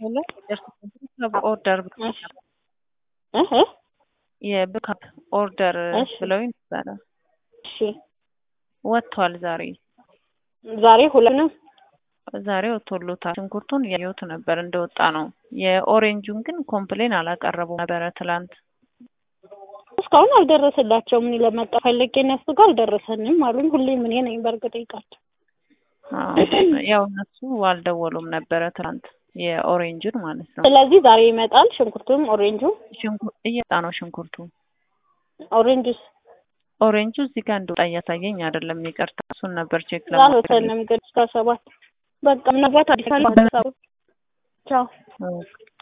ሄሎ ኦርደር እህ የብካፕ ኦርደር እሺ። ብለውኝ ነበረ። እሺ ወጥቷል ዛሬ ዛሬ ሁለንም ዛሬ ወጥቶሎታል። ሽንኩርቱን እያየሁት ነበር እንደወጣ ነው። የኦሬንጁን ግን ኮምፕሌን አላቀረቡም ነበረ ትላንት። እስካሁን አልደረሰላቸውም። እኔ ለመጣ ፈልጌ እነሱ ጋር አልደረሰንም አሉኝ። ሁሌም እኔ ነኝ በእርግጥ ይቃቸው አዎ፣ ያው እነሱ አልደወሉም ነበረ ትላንት የኦሬንጁን ማለት ነው። ስለዚህ ዛሬ ይመጣል ሽንኩርቱም ኦሬንጁ ሽንኩር እየወጣ ነው ሽንኩርቱ። ኦሬንጁስ ኦሬንጁ እዚህ ጋር እንደወጣ እያሳየኝ አይደለም። ይቅርታ፣ እሱን ነበር ቼክ ለማድረግ አልወሰንም ግን እስከ ሰባት በቃ ምናልባት አዲስ አበባ ቻው ኦኬ።